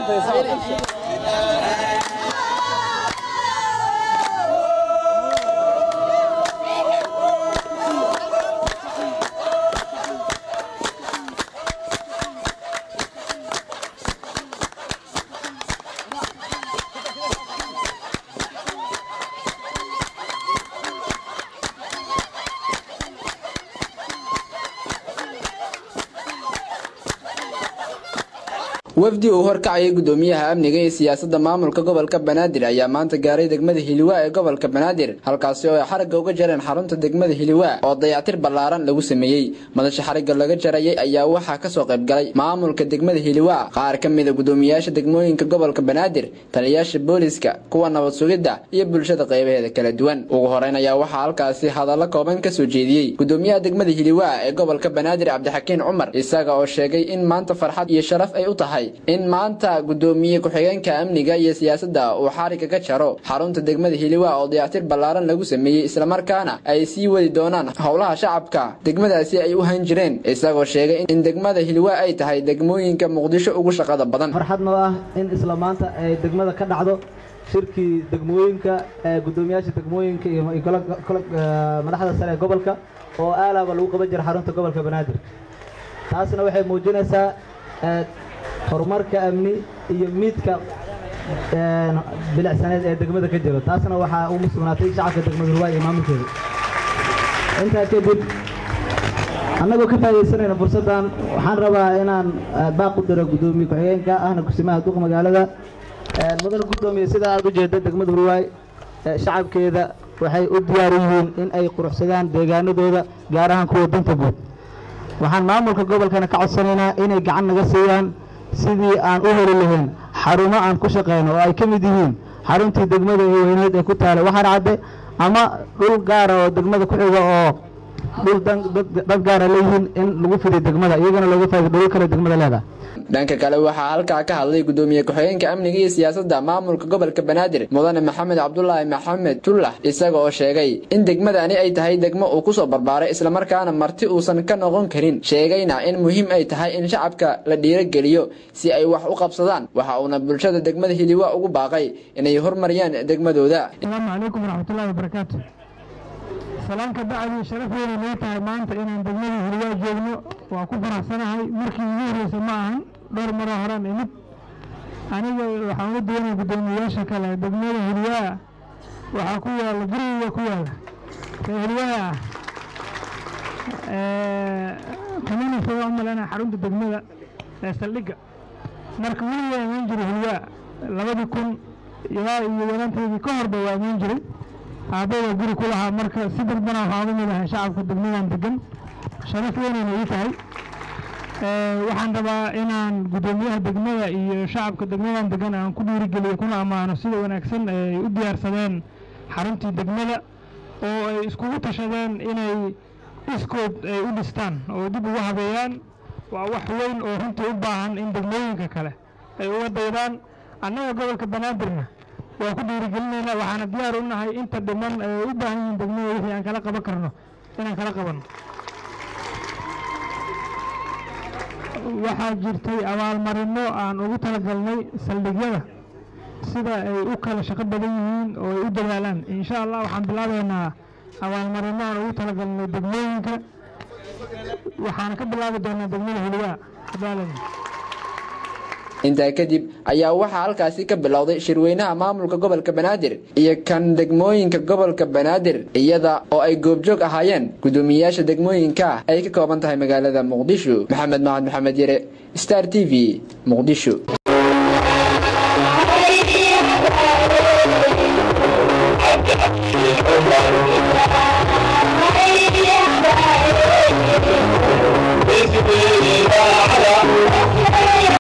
wafdi uu horkacayay gudoomiyaha amniga iyo siyaasadda maamulka gobolka banaadir ayaa maanta gaaray degmada hiliwaa ee gobolka banaadir halkaasi oo ay xaragga uga jareen xarunta degmada hiliwaa oo dayactir ballaaran lagu sameeyey madasha xarigga laga jarayay ayaa waxaa kasoo qayb galay maamulka degmada hiliwaa qaar ka mida gudoomiyaasha degmooyinka gobolka banaadir taliyayaasha booliska kuwa nabad sugidda iyo bulshada qaybaheeda kala duwan ugu horeyn ayaa waxaa halkaasi hadallo kooban kasoo jeediyey gudoomiyaha degmada hiliwaa ee gobolka banaadir cabdixakiin cumar isaga oo sheegay in maanta farxad iyo sharaf ay u tahay in maanta gudoomiye ku-xigeenka amniga iyo siyaasadda uu xariga ka jaro xarunta degmada hiliwaa oo dayactir ballaaran lagu sameeyey islamarkaana ay sii wadi doonaan howlaha shacabka degmadaasi ay u han jireen isagoo sheegay in degmada hiliwaa ay tahay degmooyinka muqdisho ugu shaqada badan farxad noo ah in isla maanta ay degmada ka dhacdo shirkii degmooyinka gudoomiyaasha degmooyinka iyo madaxda sare ee gobolka oo aalaaba lagu qaban jira xarunta gobolka banaadir taasna waxay muujinaysaa horumarka amni iyo miidka bilicsaneed ee degmada ka jiro taasna waxaa ugu sugnaatay shacabka degmada hurwaa iyo maamulkeeda intaa kadib annagoo ka faaidaysanayna fursaddan waxaan rabaa inaan baaq u diro guddoomiye ku-xigeenka ahna kusimaha duq magaalada mudan guddoomiye sida aad u jeeda degmada hurwaay shacabkeeda waxay u diyaar yihiin in ay quruxsadaan deegaanadooda gaar ahaan kuwa danta guud waxaan maamulka gobolkana ka codsanaynaa inay gacan naga siiyaan sidii aan u heli lahayn xarumo aan ku shaqayno oo ay ka mid yihiin xaruntii degmada ee weyneed ee ku taala waxaan cadde ama dhul gaara oo degmada ku xiga oo dhul dad gaara leeyihiin in lagu fiday degmada iyagana looga faa'ido dhulal kale degmada leedahay dhanka kale waxaa halkaa ka hadlay gudoomiye ku-xigeenka amniga iyo siyaasadda maamulka gobolka banaadir mudane maxamed cabdulaahi maxamed tullax isaga oo sheegay in degmadani ay tahay degmo uu kusoo barbaaray islamarkaana marti uusan ka noqon karin sheegayna in muhiim ay tahay in shacabka la dhiirogeliyo si ay wax u qabsadaan waxa uuna bulshada degmada hiliwa ugu baaqay inay hormariyaan degmadooda asalaamu calaykum waraxmatullahi wabarakaatu salaanka bacdi sharaf weyna noo tahay maanta inaan degmada hiliwaa joogno waa ku faraxsanahay markii igu horeysa ma ahan dhowr maroo horaan imid aniga waxaan uga duwanay guddoomiyayaasha kale degmada hiliwaa waxaa ku yaala guriga ku yaala ree hiliwaa kamana foga umalena xarunta degmada ee saldhigga marka weligaa imaan jiray hiliwaa labadii kun ilaa iyo yaraanteedii ka horba waa imaan jiray aabbadaa guri ku lahaa marka si dalbana waxaan uga midahay shacabka degmadan degan sharaf weynayna ii tahay waxaan rabaa inaan guddoomiyaha degmada iyo shacabka degmadan degan aan ku dhiirigeliyo kuna ammaano sida wanaagsan ay u diyaarsadeen xaruntii degmada oo ay iskugu tashadeen inay iskood ay u dhistaan oo dib ugu habeeyaan waa wax weyn oo runtii u baahan in degmooyinka kale ay uga daydaan annaga gobolka banaadirna waa ku dhiirigelinaynaa waxaana diyaar u nahay inta dhiman ay u baahan yihiin degmada wixii aan kala qaban karno inaan kala qabanno waxaa jirtay abaalmarino aan ugu talagalnay saldhigyada sida ay u kala shaqo badan yihiin oo ay u dadaalaan insha allah waxaan bilaabaynaa abaalmarino aan ugu talagalnay degmooyinka waxaana ka bilaabi doonaa degmada hiliwaa hadaalan intaa kadib ayaa waxaa halkaasi ka bilowday shirweynaha maamulka gobolka banaadir iyo kan degmooyinka gobolka banaadir iyada oo ay goobjoog ahaayeen guddoomiyeyaasha degmooyinka ay ka kooban tahay magaalada muqdisho maxamed mahad maxamed yare star t v muqdisho